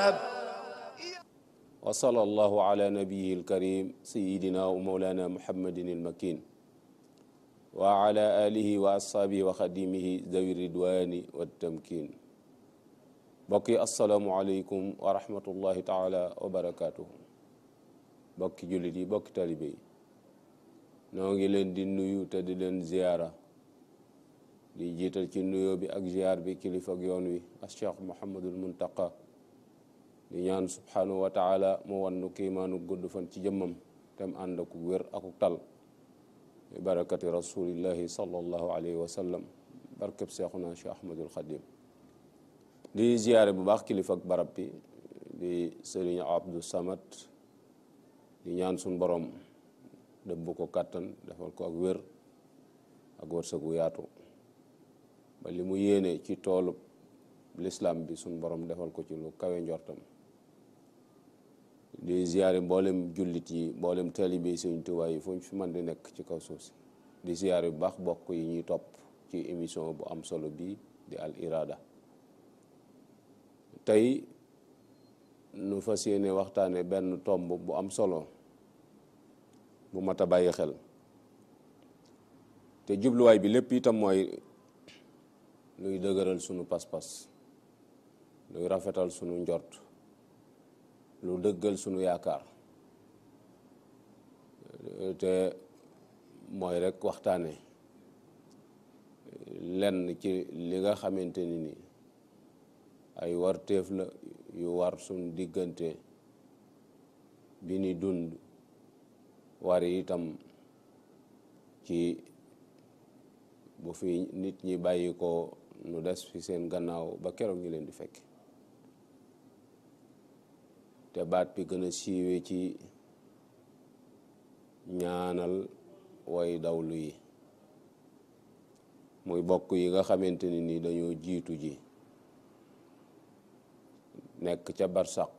رب wa sallallahu ala nabiyihi alkarim sayidina wa mawlana muhammadin almakin wa ala alihi wa ashaabihi wa xadimihi dawi ridwani wattamkin mbokk yi asalaamu aleykum wa rahmatullahi taala wa barakatuhu bokki jullit yi bokki talibe yi noo ngi leen di nuyu te di leen ziyaara di jiital ci nuyoo bi ak ziyaar bi kilifa ak yoon wi as cheikh muhammadul muntaqa di ñaan subhanahu wa taala mu wannu kiimaanu gudd fan ci jëmmam tem ànd ak wér akuk tal bi barakati rasulillahi sallallahu alayhi wa sallam barkeb seexuna cheikh ahmadul xadim di ziyaare bu baax kilifa ak barab bi di sëriñ abdou samad di ñaan suñ borom dëbb ko kàttan defal ko ak wér ak wërsëgu yaatu ba li mu yéene ci toolu lislaam bi suñ borom defal ko ci lu kawe njortam di ziyaare mboolem jullit yi mboolem taalibe yi Sëriñ Tuubaa yi fu ñu fi mën di nekk ci kaw suuf si di ziyaare bu baax bokk yi ñuy topp ci émission bu am solo bii di al irada tey nu fas yéene waxtaane benn tomb bu am solo bu mat a bàyyi xel te jubluwaay bi lépp itam mooy luy dëgëral sunu pas-pas luy rafetal sunu njort lu dëggal sunu yaakaar te mooy rekk waxtaane lenn ci li nga xamante ni ni ay warteef la yu war sunu diggante bi ni dund war itam ci bu fi nit ñi bàyyi ko nu des fi seen gannaaw ba keroog ñu leen di fekk te baat bi gën a siiwe ci ñaanal way dawlu yi muy bokk yi nga xamante ni ni dañoo jiitu ji nekk ca barsaq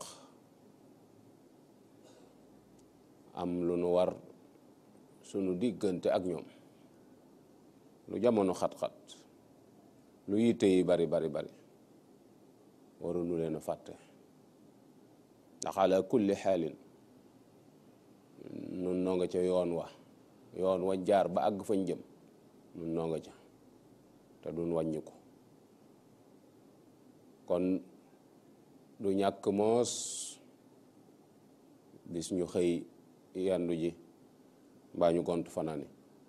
am lu nu war sunu diggante ak ñoom lu jamono xat-xat lu yitte yi bari bari bari waruñu leen a fàtte ndax ala kulli xaalin nun noo nga ca yoon wa yoon wa jaar ba àgg fañ jëm nun noo nga ca te duñ wàññi ko kon du ñàkk moos bis ñu xëy yandu ji mbaa ñu gont fanaani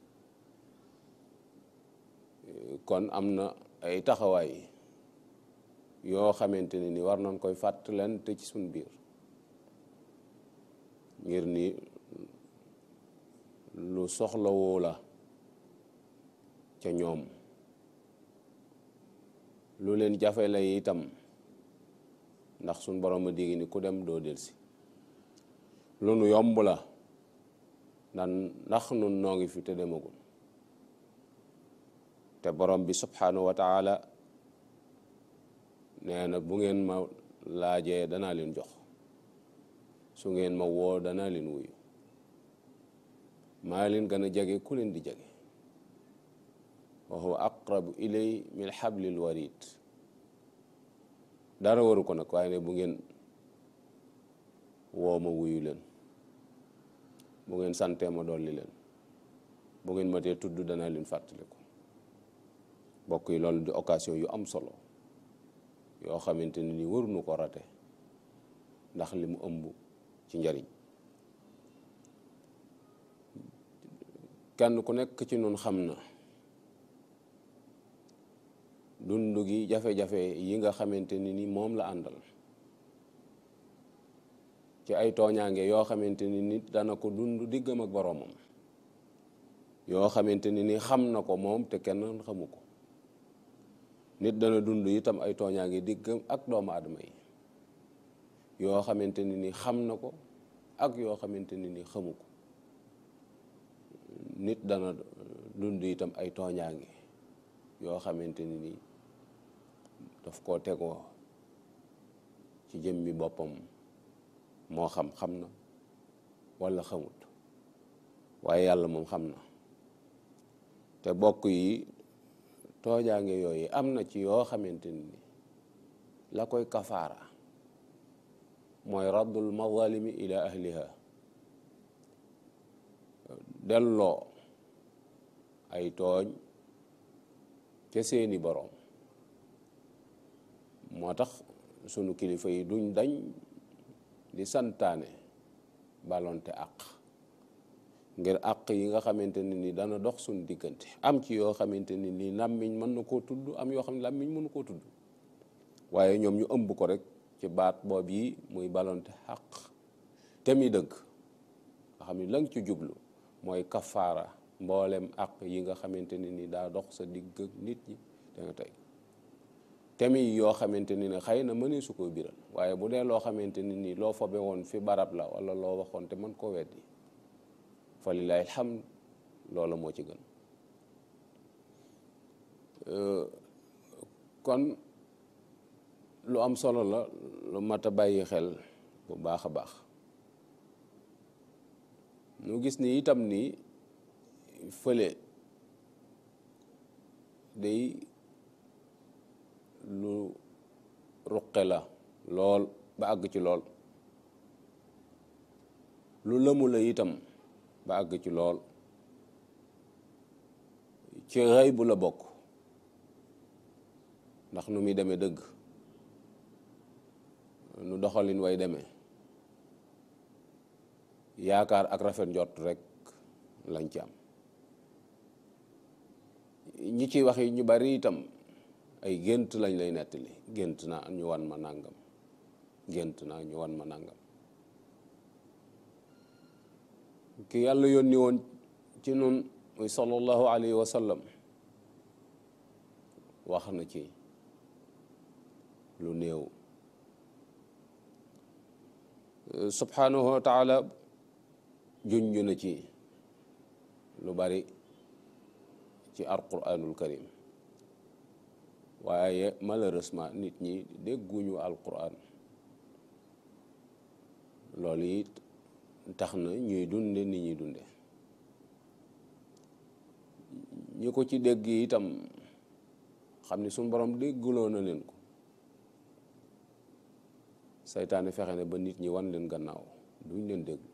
kon am na ay taxawaay yoo xamante ne ni war nañ koy fàttalante ci suñ biir ngir ni lu soxlawoo la ca ñoom lu leen jafe la itam ndax suñ borom a digg ni ku dem doo delsi lu nu yomb la ndan ndax nun noo ngi fi te demagul te borom bi subhanahu wa taala nee na bu ngeen ma laajee danaa leen jox su ngeen ma woo danaa leen wuyu maa leen gën a jege ku leen di jege wa huwa aqrabu ilay min xablil warid dara waru ko nag waaye ne bu ngeen woo ma wuyu leen bu ngeen santee ma dolli leen bu ngeen ma tee tudd danaa leen fàttaliku bokk yi loolu di occasion yu am solo yoo xamante ne ni waruñu ko rate ndax li mu ëmb ci njariñ kenn ku nekk ci nun xam na dund gi jafe-jafe yi nga xamante ni ni moom la àndal ci ay tooñaange yoo xamante ni nit dana ko dund diggam ak boroomam yoo xamante ni ni xam na ko moom te kenn xamu ko nit dana dund itam ay tooñaange diggam ak doomu aadama yi yoo xamante ni ni xam na ko ak yoo xamante ni ni xamu ko nit dana dund itam ay tooñaange yoo xamante ni ni daf koo tegoo ci jëmmi boppam moo xam xam na walla xamut waaye yàlla moom xam na te bokk yi toojaange yooyu am na ci yoo xamante ni la koy kafaara mooy raddul mazalimi ila ahliha delloo ay tooñ ca seeni boroom moo tax sunu kilifa yi duñ dañ di santaane balonte àq ngir àq yi nga xamante ne ni dana dox suñu diggante am ci yoo xamante ne ni làmmiñ mën na koo tudd am yoo xam ne làmmiñ mënu koo tudd waaye ñoom ñu ëmb ko rek ci baat boob yi muy balonte àq te mi dëgg nga xam ni la nga ci jublu mooy kafaara mboolem àq yi nga xamante ne ni daa dox sa digg ak nit ñi da nga tey temi yoo xamante ni ne xëy na mënee su ko biral waaye bu dee loo xamante ni nii loo fobe woon fi barab la wala loo waxoon te mën koo weddi fa lillahi alhamd loola moo ci gën kon lu am solo la lu mat a bàyyi xel bu baax a baax nu gis ni itam ni fële day lu ruqe la lool ba àgg ci lool lu lëmu la itam ba àgg ci lool ci xëy bu la bokk ndax nu muy demee dëgg nu doxalin way demee yaakaar ak rafet njort rek lañ ci am ñi ciy wax yi ñu bari itam ay gént lañ lay nettali gént naa ñu wan ma nàngam gént naa ñu wan ma nàngam ki yàlla yónni woon ci nun muy sallallahu alayhi wa sallam wax na ci lu néew subhanahu wa taala junj na ci lu bari ci alquranul karim waaye malheureusement nit ñi dégguñu alquran loolu it tax na ñuy dunde ni ñuy dunde ñi ko ci dégg itam xam ni suñ borom dégguloo na leen ko saytaane fexe ne ba nit ñi wan leen gannaaw duñ leen déglu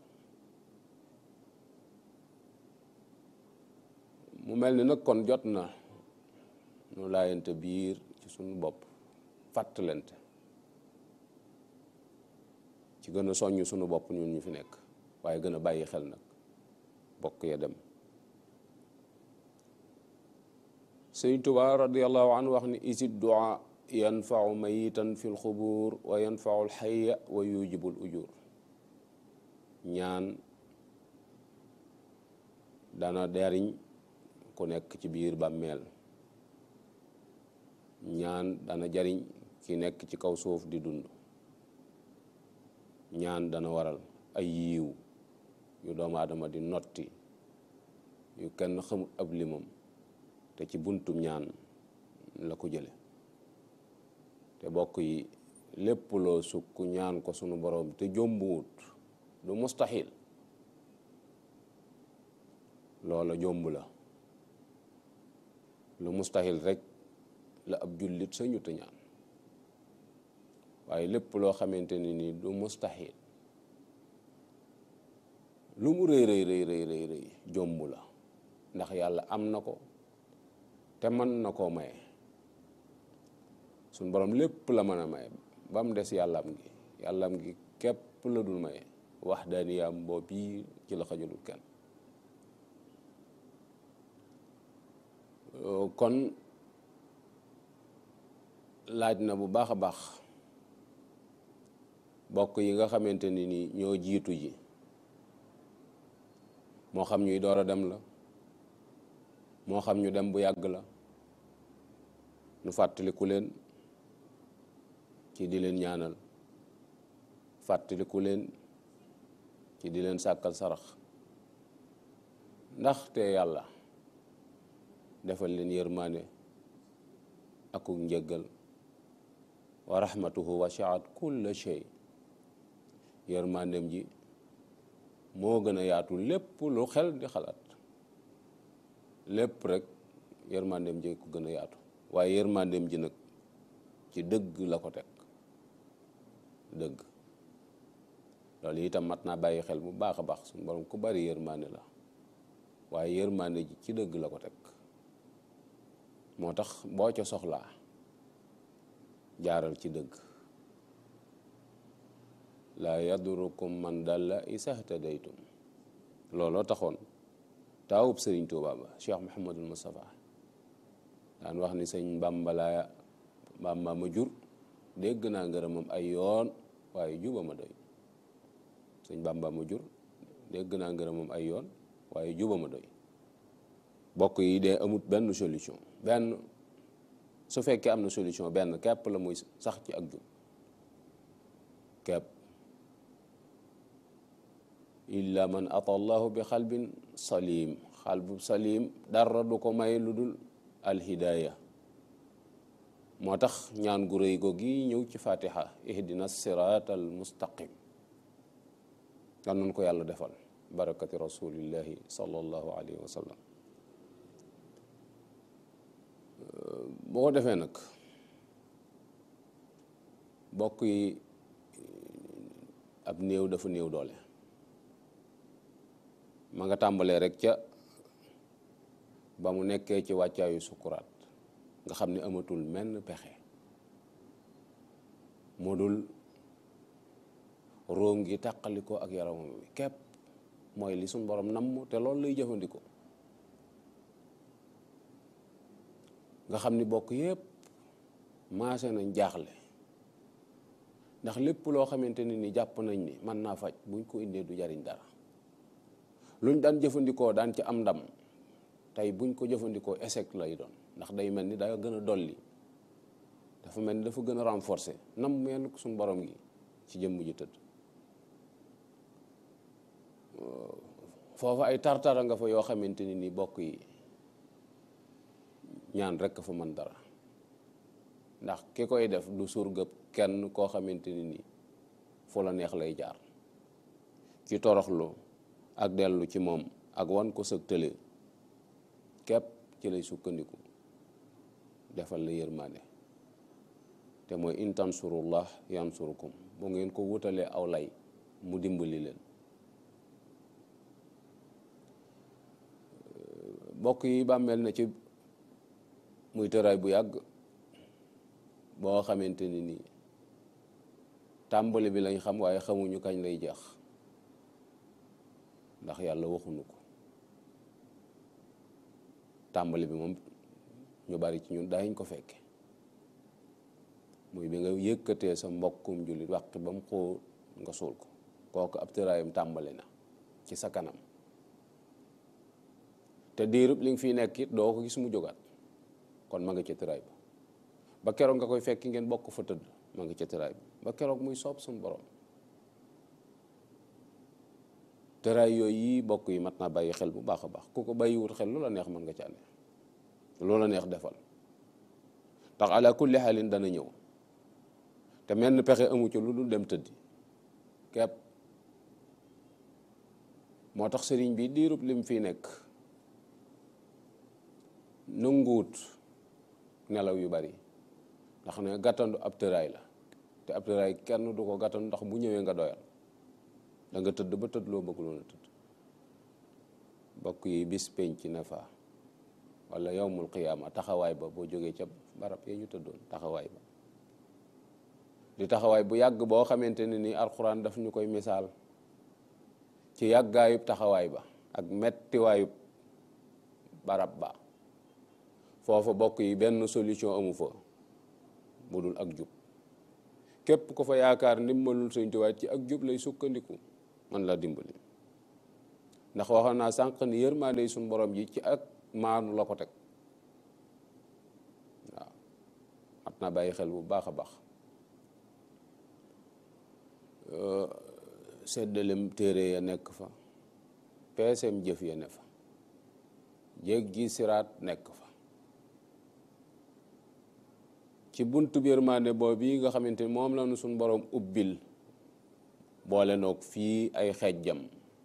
mu mel ni nag kon jot na nu laayante biir ci suñu bopp fàttalante ci gën a soññ suñu bopp ñun ñu fi nekk waaye gën a bàyyi xel nag bokk ya dem sëñ Tuubaa radiallahu anhu wax ni isid duaa yanfau mayitan fi lxubuur wa yanfau lxaya wa yujibul ujur ñaan dana deriñ ku nekk ci biir bàmmeel ñaan dana jariñ ki nekk ci kaw suuf di dund ñaan dana waral ay yiiw yu doomu aadama di notti yu kenn xamut ab limam te ci buntum ñaan la ko jële te bokk yi lépp loo sukk ñaan ko sunu boroom te jombuwut du mustaxil loola jomb la lu mustaxil rek la ab jullit sañu te ñaan waaye lépp loo xamante ni nii du mustaxil lu mu rëy rëy rëy rëy rëy rëy jomb la ndax yàlla am na ko te mën na koo maye suñ borom lépp la mën a maye ba mu des yàllam gi yàllam gi képp la dul maye wax daaniyaam boobu yi ci la xajalul kenn kon laaj na bu baax a baax bokk yi nga xamante ni ni ñoo jiitu ji moo xam ñuy door a dem la moo xam ñu dem bu yàgg la nu fàttaliku leen ci di leen ñaanal fàttaliku leen ci di leen sàkkal sarax ndaxte yàlla defal leen yërmaane akuk njëggal wa rahmatuhu wasiat kulla shay yërmaandem ji moo gën a yaatu lépp lu xel di xalaat lépp rek yërmaandem ji ko gën a yaatu waaye yërmaandem ji nag ci dëgg la ko teg dëgg loolu itam mat naa bàyyi xel bu baax a baax suñu borom ku bari yërmaande la waaye yërmaande ji ci dëgg la ko teg moo tax boo ca soxlaa jaaral ci dëgg laa yadurukum man dalla isahtadaytum looloo taxoon taawub sëriñ Tuuba ba Cheikh Mouhamadul Moustapha daan wax ni sëñ Bàmba laa Bàmba ma jur dégg naa ngërëmam ay yoon waaye juba ma doy sëñ Bàmba ma jur dégg naa ngërëmam ay yoon waaye juba ma doy bokk yi dee amut benn solution benn su fekkee am na solution benn képp la muy sax ci ak jub képp illa man ata allahu bi xalbin salim xalbu salim dara du ko may lu dul alhidaaya moo tax ñaan gu rëy go gi ñëw ci fatiha ihdina sirat al mustaqim yal nañu ko yàlla defal barakati rasulillahi sallallahu alayhi wa sallam boo ko defee nag bokk yi ab néew dafa néew doole ma nga tàmbalee rek ca ba mu nekkee ci wàccaayu sukuraat nga xam ne amatul menn pexe moo dul róom gi tàqalikoo ak yaramam bi képp mooy li suñ borom namm te loolu lay jëfandikoo nga xam ni bokk yépp maase nañ jaaxle ndax lépp loo xamante ne ni jàpp nañ ni mën naa faj buñ ko indee du jariñ dara luñ daan jëfandikoo daan ci am ndam tey buñ ko jëfandikoo échec lay doon ndax day mel ni daa gën a dolli dafa mel ni dafa gën a renforcer nam mel ko suñ borom gi ci jëmm ji tëdd foofu ay tartara nga fa yoo xamante ni ni bokk yi ñaan rekk fa mën dara ndax ki koy def du surgëb kenn koo xamante ni nii fu la neex lay jaar ci toroxlu ak dellu ci moom ak wan ko sëg tële képp ci lay sukkandiku defal la yërmaande te mooy in tansurullah yansurukum bu ngeen ko wutalee aw lay mu dimbali leen bokk yi bàmmeel na ci muy tëraay bu yàgg boo xamante ni nii tàmbali bi lañ xam waaye xamuñu kañ lay jeex ndax yàlla waxuñu ko tàmbali bi moom ñu bari ci ñun daañ ko fekke muy bi nga yëkkatee sa mbokkum jullit wàqi ba mu xoo nga suul ko kooku ab tëraayam tàmbali na ci sa kanam te diirub li nga fiy nekk it doo ko gis mu jógaat kon ma nga ca tëraay ba ba keroog nga koy fekki ngeen bokk fa tëdd ma nga ca tëraay ba ba keroog muy soob suñu borom tëraay yooyu yi bokk yi mat naa bàyyi xel bu baax a baax ku ko bàyyiwut xel lu la neex mën nga ca ne lu la neex defal ndax ala kulli xaalin dana ñëw te menn pexe amu ci lu dul dem tëddi kepp moo tax sëriñ bi diirub lim fii nekk nanguwut nelaw yu bari ndax ne gàttandu ab tëraay la te ab tëraay kenn du ko gàttandu ndax bu ñëwee nga doyal da nga tëdd ba tëdd loo bëgg loon a tëdd bokk yi bis penc na fa wala yowmul qiyaama taxawaay ba boo jógee ca barab yee ñu tëddoon taxawaay ba di taxawaay bu yàgg boo xamante ne ni alxuraan daf ñu koy misaal ci yàggaayub taxawaay ba ak mettiwaayub barab ba foofa bokk yi benn solution amu fa bu dul ak jub képp ku fa yaakaar ndimbalul Sëñ Tuubaa ci ak jub lay sukkandiku man la dimbali ndax waxoon naa sànq ni yërmaande suñ borom ji ci ak maanu la ko teg waaw mat naa bàyyi xel bu baax a baax seddalem téere ya nekk fa peesem jëf ya ne fa jéggi siraat nekk fa ci buntu yërmande boobu yi nga xamante ni moom la nu suñ borom ubbil boole noog fii ay xejjam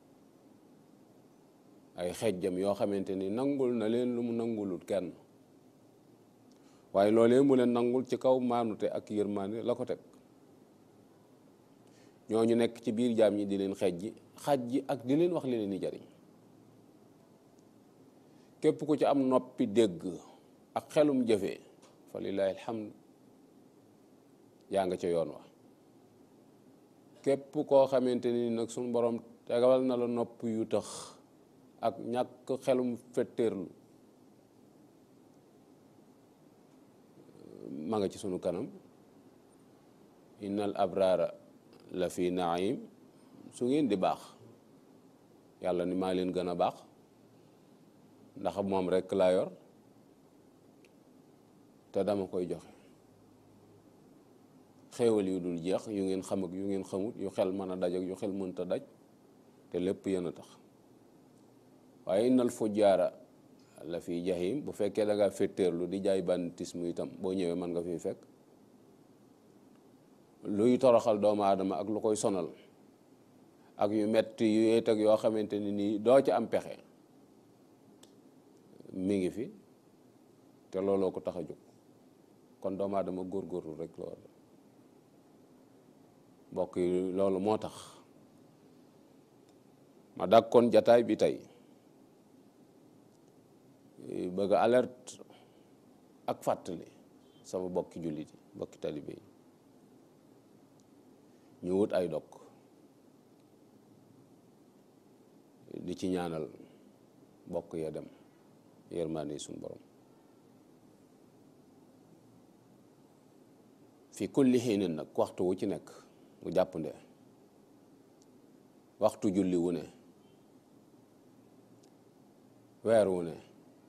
ay xejjam yoo xamante ni nangul na leen lu mu nangulut kenn waaye loolee mu leen nangul ci kaw maanute ak yërmande la ko teg ñooñu nekk ci biir jaam ñi di leen xeej ji xaj ji ak di leen wax li leen di jariñ képp ku ci am noppi dégg ak xelum jëfee fa lillahi alhamd yaa nga ca yoon wa képp koo xamante ni nag suñu borom tegal na la nopp yu tax ak ñàkk xelum fetteerlu ma nga ci sunu kanam innal abrara la fi naim su ngeen di baax yàlla ni maa leen gën a baax ndax moom rekk laa yor te dama koy joxe xéewal yu dul jeex yu ngeen xam ak yu ngeen xamut yu xel mën a daj ak yu xel mënta daj te lépp yéen a tax waaye innal fujjaara la fi jahim bu fekkee da ngaa féttéerlu di jaay banditisme itam boo ñëwee mën nga fi fekk luy toroxal doomu aadama ak lu koy sonal ak yu metti yu yéet ak yoo xamante ni nii doo ci am pexe mi ngi fi te looloo ko tax a jóg kon doomu aadama góorgóorlu rek la war mbokk yi loolu moo tax ma dàkkoon jataay bi tey bëgg alerte ak fàttali sama bokki jullit yi bokki talibe yi ñu wut ay dog di ci ñaanal bokk ya dem yërmaande suñu borom fi kulli xiinin nag waxtu wu ci nekk mu jàppande waxtu julli wu ne weer wu ne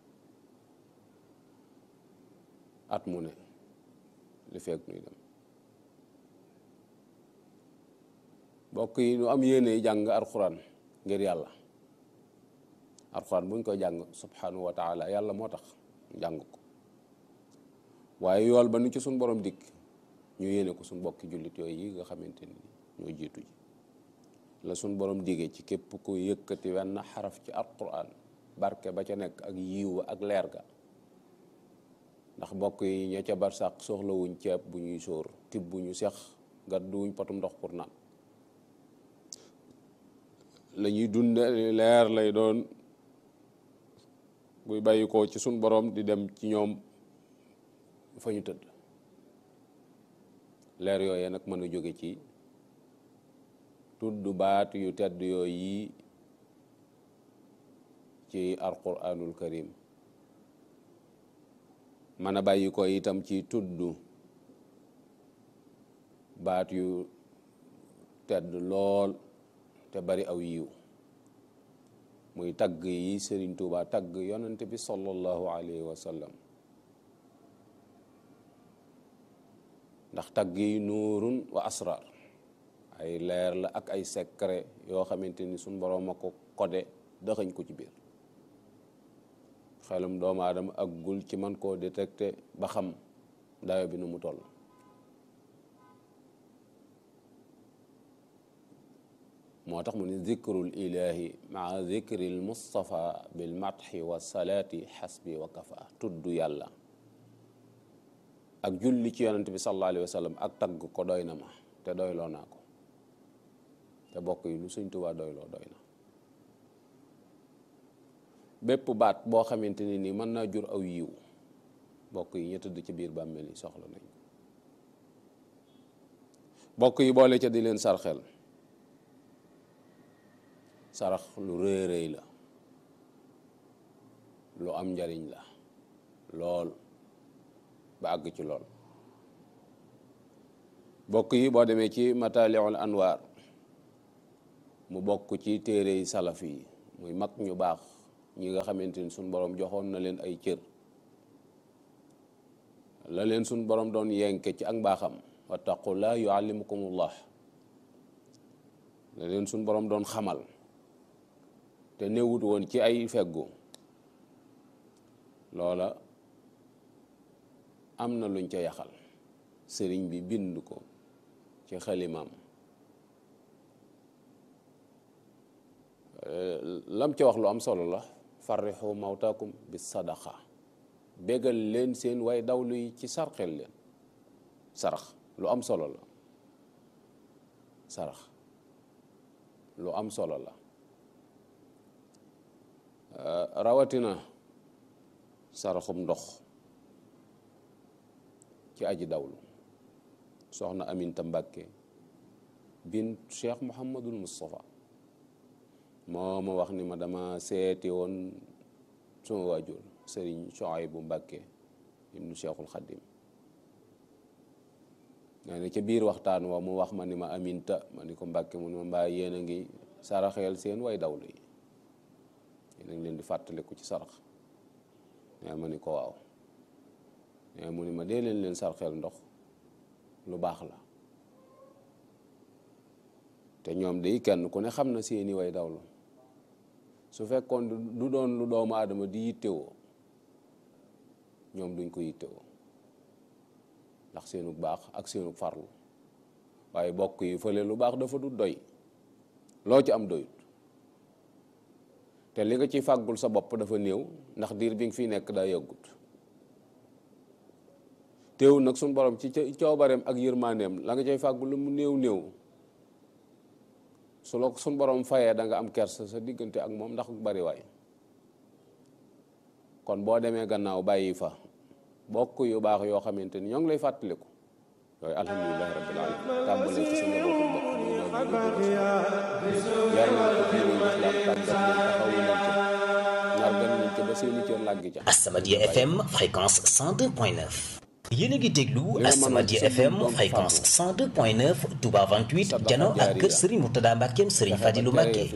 at mu ne li fekk nuy dem bokk yi nu am yéene jàng alxuraan ngir yàlla alxuraan buñ koy jàng subhanahu wa taala yàlla moo tax jàng ko waaye yool ba nu ci suñ borom dikk ñu yéene ko suñ bokki jullit yooyu yi nga xamante ni ñoo jiitu ji la suñ borom digee ci képp ku yëkkati wenn xaraf ci alxuraan barke ba ca nekk ak yiw ak leer ga ndax bokk yi ña ca barsàq soxlawuñ ceeb bu ñuy sóor tib bu ñu sex gàdduwuñ potum ndox pour naan la ñuy dunde leer lay doon buy bàyyi ko ci suñ borom di dem ci ñoom fa ñu tëdd leer yooyee nag mën a jóge ci tudd baat yu tedd yooyu yi ci alquranul karim mën a bàyyi ko itam ci tudd baat yu tedd lool te bari aw yiw muy tagg yi Sëriñ Tuuba tagg yonent bi sallallahu alayhi wa sallam ndax tagg yi nuurun wa asrar ay leer la ak ay secret yoo xamante ni suñ boroom a ko codé dëxañ ko ci biir xelum doomu aadama ak gul ci man koo détecté ba xam dayo bi nu mu toll moo tax mu ne zikrul ilahi maa zikril mustafa bil matxi wa salaati xasbi wa kafa tudd yàlla ak julli ci yonent bi sallallahu alayhi wa sallam ak tagg ko doy na ma te doyloo naa ko te bokk yi lu Sëñ Tuubaa doyloo doy na bépp baat boo xamante ni nii mën naa jur aw yiw bokk yi ñu tëdd ci biir bàmmeel yi soxla nañ bokk yi boole ca di leen sarxel sarax lu rëy rëy la lu am njariñ la lool ba àgg ci lool bokk yi boo demee ci mataliul anwaar mu bokk ci téere yi salaf yi muy mag ñu baax ñi nga xamante ni suñ borom joxoon na leen ay cër la leen suñ borom doon yenke ci ak mbaaxam wattaqullah yuallimukumullah la leen suñ borom doon xamal te newut woon ci ay feggu loola am na luñ ca yaxal sëriñ bi bind ko ci xalimaam lam ca wax lu am solo la farrixu mawtaakum bi sadaqa bégal leen seen way dawlu yi ci sarxel leen sarax lu am solo la sarax lu am solo la rawatina saraxum ndox ci aji dawlu soxna Aminta Mbàkke bint Cheikh Mouhamadul Moustapha moo ma wax ni ma dama seeti woon suma waajur sëriñ Suhaybu Mbàkke ibnu Cheikhul Xadim nee na ca biir waxtaan wa mu wax ma ni ma Aminta ma ni ko Mbàkke mu ni ma mbaa yéen a ngi saraxeel seen way dawlu yi yéen a ngi leen di fàttaliku ci sarax nee ma ni ko waaw nee mu ni ma dee leen leen sarxeel ndox lu baax la te ñoom day kenn ku ne xam na seeni way dawlu su fekkoon du doon lu doomu aadama di yittewoo ñoom duñ ko yittewoo ndax seenu baax ak seenu farlu waaye bokk yi fële lu baax dafa du doy loo ci am doyut te li nga ci fàggul sa bopp dafa néew ndax diir bi nga fiy nekk daa yàggut teewul nag suñ borom ci coobareem ak yërmandeem la nga cay fàggul lu mu néew néew su la suñ borom fayee da nga am kersa sa diggante ak moom ndax bari waay kon boo demee gannaaw bàyyi fa bokk yu baax yoo xamante ni ñoo ngi lay fàttaliku yooyu alhamdulilahi rabbil alamin tàmbalee ci sa njabootu mbokk ñu ñoo yar nañ ko diine lislaam tàggat leen taxawu leen ci nargan leen ci ba seeni cër làggi ca As-Samadiyya FM fréquence 102.9 yéen a ngi déglu As-Samadiyya FM fréquence 102.9 Touba 28 jano ak kër Serigne Mourtada Mbackeem Serigne Fadilou Mbacke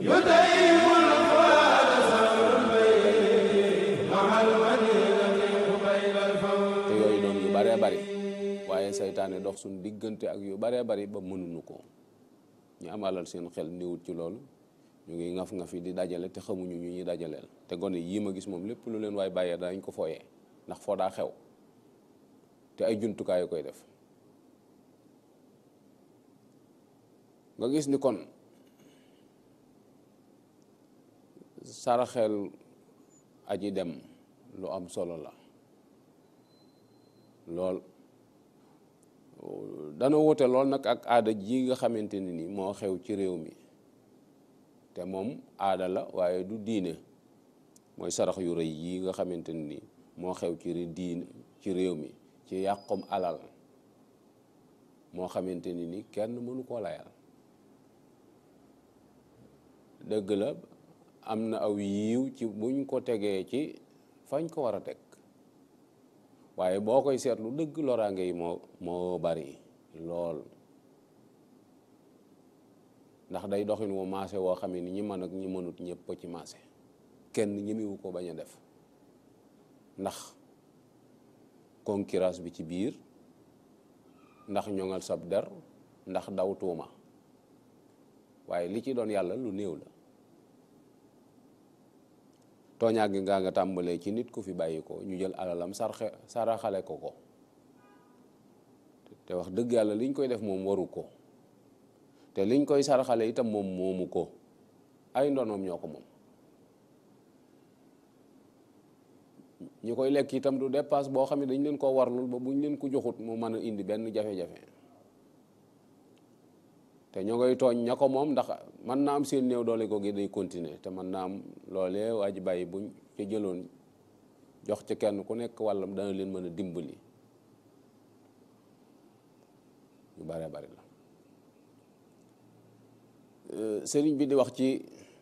te yooyu doon yu baree bari waaye saytaane dox suñ diggante ak yu baree bari ba mënuñu ko ñu am alal seen xel néewut ci loolu ñu ngi ngaf nga fi di dajale te xamuñu ñu ñuy dajaleel te gone yii ma gis moom lépp lu leen waay bàyyee danañ ko fooyee ndax foo daa xew te ay jumtukaay yu koy def nga gis ni kon saraxel aji dem lu am solo la lool dana wute lool nag ak aada ji nga xamante ne ni moo xew ci réew mi te moom aada la waaye du diine mooy sarax yu rëy yi nga xamante ne ni moo xew ci diine ci réew mi ci yàqum alal moo xamante ni ni kenn mënu koo layal dëgg la am na aw yiiw ci buñ ko tegee ci fañ ko war a teg waaye boo koy seetlu dëgg loraange yi moo moo bari lool ndax day doxin wu maase woo xam ne ni ñi mën ak ñi mënut ñëpp ci maase kenn ñemewu ko bañ a def ndax concurrence bi ci biir ndax ñoŋal sab der ndax daw tuuma waaye li ci doon yàlla lu néew la tooñaa gi ngaa nga tàmbalee ci nit ku fi bàyyi ko ñu jël alalam sarxe saraxale ko ko te wax dëgg yàlla liñ koy def moom waru ko te liñ koy saraxale itam moom moomu ko ay ndonoom ñoo ko moom ñi koy lekk itam du dépasse boo xam ne dañ leen koo warlul ba buñ leen ko joxut mu mën a indi benn jafe-jafe te ñoo ngay tooñ ña ko moom ndax mën naa am seen néew doole ko gi day continuer te mën naa am loolee waa ji bàyyi buñ ca jëloon jox ca kenn ku nekk wàllam dana leen mën a dimbali yu bare bari la sëriñ bi di wax ci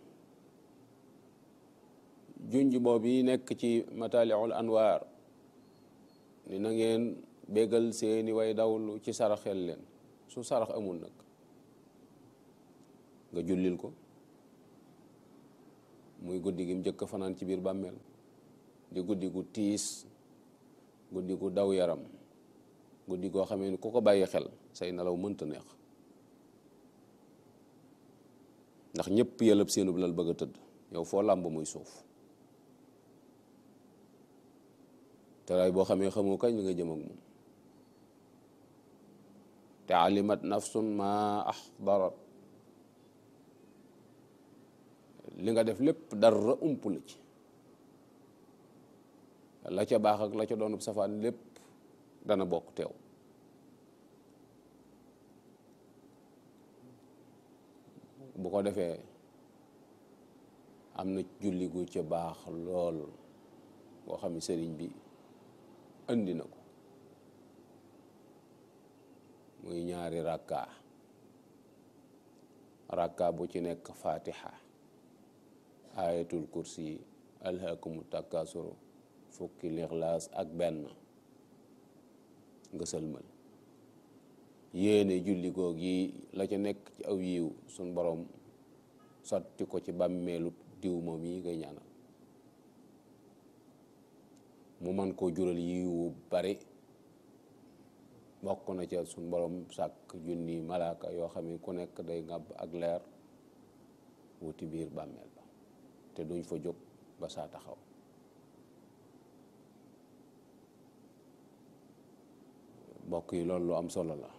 junj boobu yi nekk ci mataliul anwaar ni na ngeen bégal seeni way dawlu ci saraxel leen su sarax amul nag nga jullil ko muy guddi gi mu njëkk fanaan ci biir bàmmeel di guddi gu tiis guddi gu daw yaram guddi goo xamee ni ku ko bàyyi xel say nelaw mënta neex ndax ñëpp yëlëb seenub lal bëgg a tëdd yow foo làmb muy suuf te raay boo xamee xamoo kañ li nga jëm ak moom te alimat nafsun ma ahdarat li nga def lépp dara ump la ci la ca baax ak la ca doonub safaan lépp dana bokk teew bu ko defee am na julli gu ca baax lool boo xam ne sëriñ bi andi na ko muy ñaari rakka rakka bu ci nekk fatiha ayatul kursi alhaakumu takkasuru fukki lixlaas ak benn nga sëlmal yéene julli goog yi la ca nekk ci aw yiw suñ borom sotti ko ci bàmmeelu diw moom yi ngay ñaanal mu man koo jural yiwu bari bokk na ca suñ borom sàkk junni malaaka yoo xam ne ku nekk day ngàbb ak leer wuti biir bàmmeel ba te duñ fa jóg ba saa taxaw mbokk yi loolu lu am solo la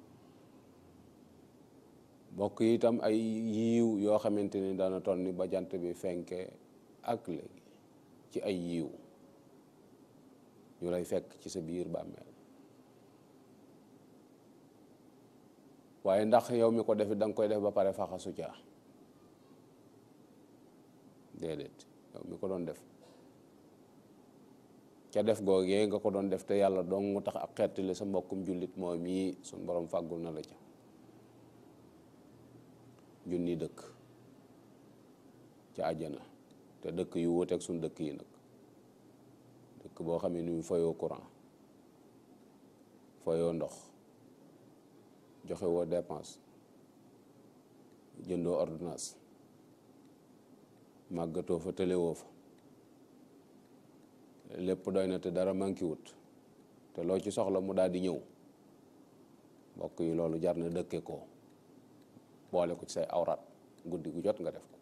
mbokk yi itam ay yiiw yoo xamante ni dana toll ni ba jant bi fenke ak léegi ci ay yiiw ñu lay fekk ci sa biir bàmmeel waaye ndax yow mi ko defit da nga koy def ba pare faxasu ca déedéet yow mi ko doon def ca def googee nga ko doon def te yàlla dong mu tax ak xettali sa mbokkum jullit moom mii suñ borom fàggul na la ca junni dëkk ca àjjana te dëkk yu wuteeg suñ dëkk yi nag dëkk boo xam ne ni fayoo courant fayoo ndox joxe woo dépense jëndoo ordonnance màggatoo fa tëlewoo fa lépp doy na te dara manqué wut te loo ci soxla mu daal di ñëw mbokk yi loolu jar na dëkke ko boole ko ci say awraat guddi gu jot nga def ko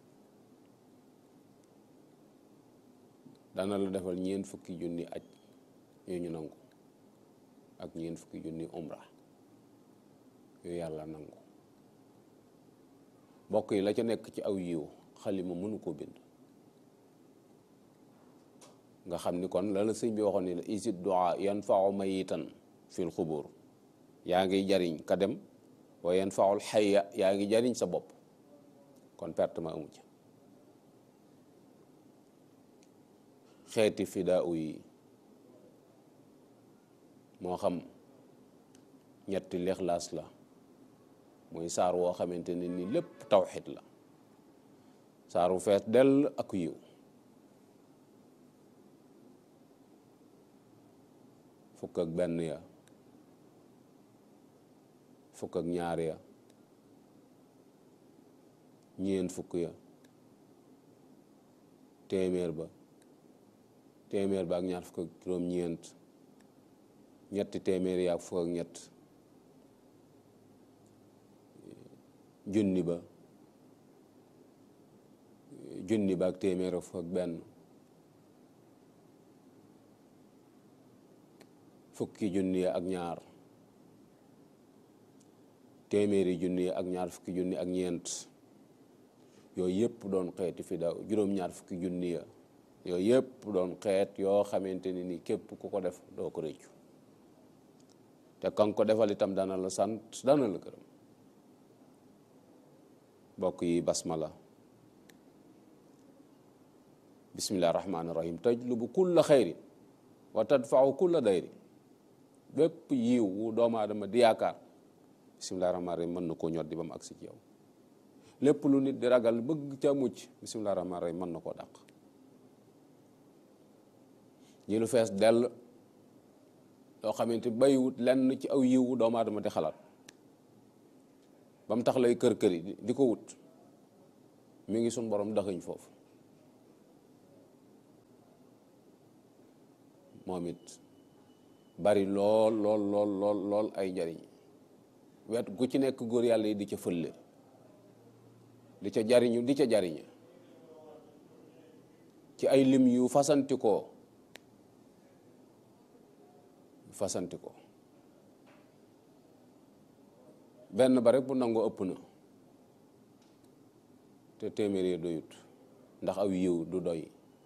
dana la defal ñeent fukki junni aj yu ñu nangu ak ñeent fukki junni umra yu yàlla nangu mbokk yi la ca nekk ci aw yiw xalima mënu ko bind nga xam ni kon la la sëñ bi waxoon ni la isid du'a yanfa'u mayitan fil xubur yaa ngi jariñ ka dem wa yanfa'ul xayya yaa ngi jariñ sa bopp kon perte ma amu ci xeeti fidaaw yi moo xam ñetti lixlaas la muy saar woo xamante ne ni lépp tawxid la saaru fees dell ak yiw fukk ak benn ya fukk ak ñaar ya ñeent fukk ya téeméer ba téeméer ba ak ñaar fukk ak juróom-ñeent ñetti téeméer ya ak fukk ak ñett junni ba junni ba ak téeméer ak fukk ak benn fukki junni ak ñaar téeméeri junni ak ñaar fukki junni ak ñeent yooyu yëpp doon xeeti fi daw juróom-ñaar fukki junni ya yooyu yëpp doon xeet yoo xamante ni ni képp ku ko def doo ko réccu te kan ko defal itam dana la sant dana la gërëm bokk yi basmala bismillahi rahmaani rahim tajlubu kulla xayrin wa tadfau kulla dayri bépp yiw wu doomu aadama di yaakaar bisimilah rahmaani rahim mën na koo ñor di ba mu agsi ci yow lépp lu nit di ragal bëgg ca mucc bisimilah rahmaani rahim mën na koo dàq ñi lu fees dell loo xamante bayiwut lenn ci aw yiw wu doomu aadama di xalaat ba mu tax lay kër kër yi di ko wut mi ngi sun borom daxëñ foofu moom it bari lool lool lool lool lool ay njariñ wet gu ci nekk góor yàlla yi di ca fëlle di ca jariñu di ca jariñe ci ay lim yu fasantikoo fasantikoo benn ba rek bu nangoo ëpp na te téeméer yi doyut ndax aw yiw du doy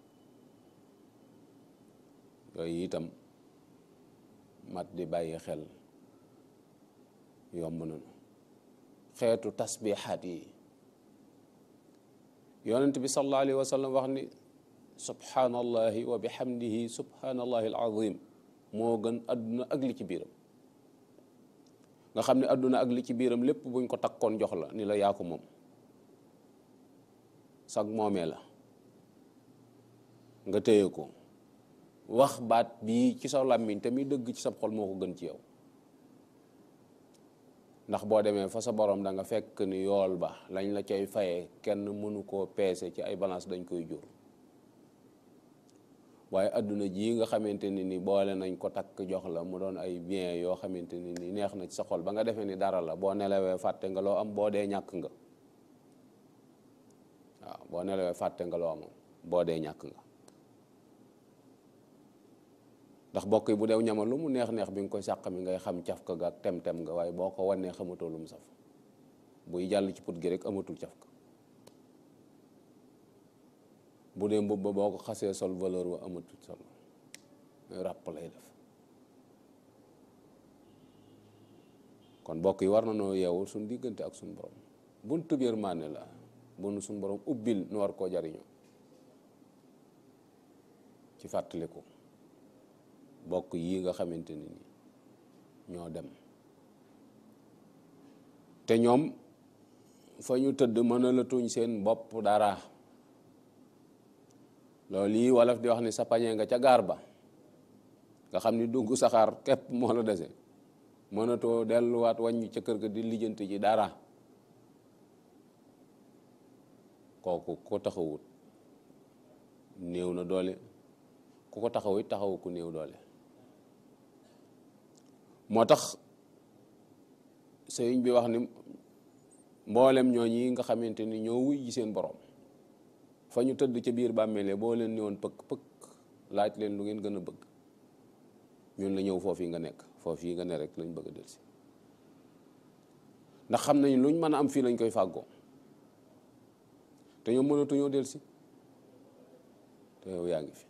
yooyu itam mat di bàyyi xel yomb nañu xeetu tasbixaat yi yonent bi sallallahu alayhi wa sallam wax ni subhanallahi wa bihamdihi subhanallahi alazim moo gën adduna ak li ci biiram nga xam ne adduna ak li ci biiram lépp buñ ko takkoon jox la ni la yaa ko moom sag moomee la nga téye ko wax baat bii ci sa làmmiñ te muy dëgg ci sa xol moo ko gën ci yow ndax boo demee fa sa borom da nga fekk ni yool ba lañ la cay fayee kenn mënu koo peese ci ay balance dañ koy jur waaye adduna jii nga xamante ni ni boole nañ ko takk jox la mu doon ay bien yoo xamante ni ni neex na ci sa xol ba nga defee ni dara la boo nelawee fàtte nga loo am boo dee ñàkk nga waaw boo nelawee fàtte nga loo am boo dee ñàkk nga ndax bokk yi bu dew ñama lu mu neex-neex bi nga koy sàq mi ngay xam cafka ga ak tem-tem nga waaye boo ko wannee xamatoo lu mu saf buy jàll ci put gi rek amatul cafka bu dee mbubb ba boo ko xasee sol valeur wa amatul sol ràpp lay def kon bokk yi war na noo yeewu suñ diggante ak suñ borom buntu yërmande la bunu suñ borom ubbil nu war koo jariñoo ci fàttaliku bokk yi nga xamante ni ñoo dem te ñoom fa ñu tëdd mën a la tuñ seen bopp dara loolu yi wolof di wax ni sa pañe nga ca gaar ba nga xam ni dugg saxaar képp moo la dese mënatoo delluwaat wàññi ca kër ga di lijjanti ci dara kooku ko taxawut néew na doole ku ko taxaw it taxawu ku néew doole moo tax sëriñ bi wax ni mboolem ñooñi nga xamante ni ñoo wuy ji seen borom fa ñu tëdd ca biir bàmmeele boo leen ñëwoon pëkk pëkk laaj leen lu ngeen gën a bëgg ñun la ñëw foofu yi nga nekk foofu yi nga ne rek lañ bëgg a delsi ndax xam nañ luñ mën a am fii lañ koy fàggoo te ñoom mënatuñoo delsi te yow yaa ngi fi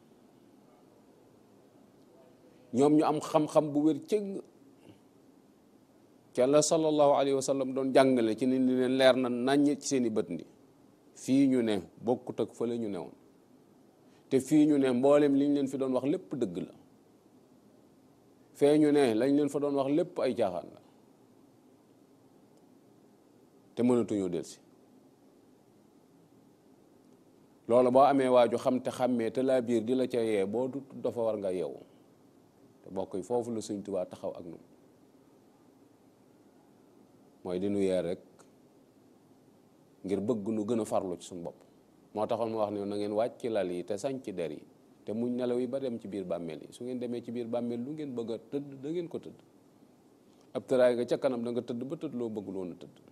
ñoom ñu am xam-xam bu wér cëgg ca la sallallahu alayhi wa sallam doon jàngale ci ni leen leer na naññ ci seeni bët ndi fii ñu ne bokkut ak fële ñu newoon te fii ñu ne mboolem liñ leen fi doon wax lépp dëgg la fee ñu ne lañ leen fa doon wax lépp ay caaxaan la te mënatuñoo delsi loolu boo amee waaju xam te xàmmee te laa biir di la ca yee boo du dafa war nga yeewu te bokk yi foofu la Sëñ Tuubaa taxaw ak ñun mooy di nu yee rek ngir bëgg nu gën a farlu ci suñu bopp moo taxoon mu wax ne na ngeen wàcc ci lal yi te sañ ci der yi te muñ nelaw yi ba dem ci biir bàmmeel yi su ngeen demee ci biir bàmmeel lu ngeen bëgg a tëdd da ngeen ko tëdd ab tëraay nga ca kanam da nga tëdd ba tëdd loo bëgg loon a tëdd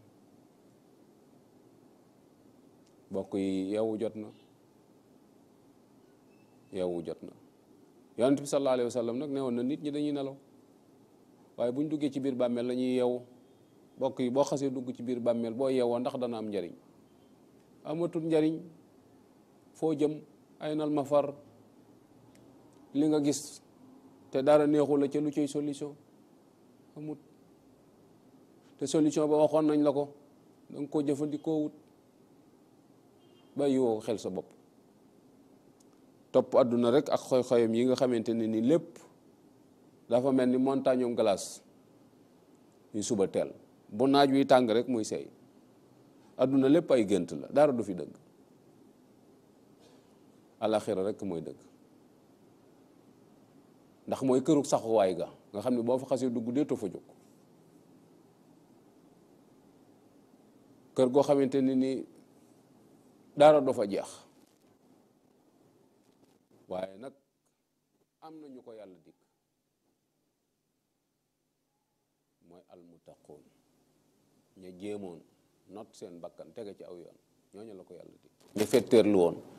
bokk yi yeewu jot na yeewu jot na yonent bi sallallahu alayhi wa sallam nag ne woon na nit ñi dañuy nelaw waaye bu ñu duggee ci biir bàmmeel la ñuy yeewu bokk yi boo xasee dugg ci biir bàmmeel boo yeewoo ndax dana am njariñ amatul njariñ foo jëm ay nal ma far li nga gis te dara neexu la ca lu cay solution amut te solution ba waxoon nañ la ko danga ko jëfandikoo wut bàyyi woo xel sa bopp topp àdduna rek ak xoy-xoyam yi nga xamante ne ni lépp dafa mel ni montagne um glace yu suba teel bu naaj wi tàng rek muy seey àdduna lépp ay gént la dara du fi dëgg alaxira rek mooy dëgg ndax mooy kërug saxuwaay ga nga xam ne boo fa xasee dugg deetoo fa jóg kër goo xamante ne ni dara du fa jeex waaye nag am na ñu ko yàlla dikk mooy almuttaqoon ña jéemoon not seen bakkan tege ci aw yoon ñooñu la ko yàlla dikk ñu fetteerlu woon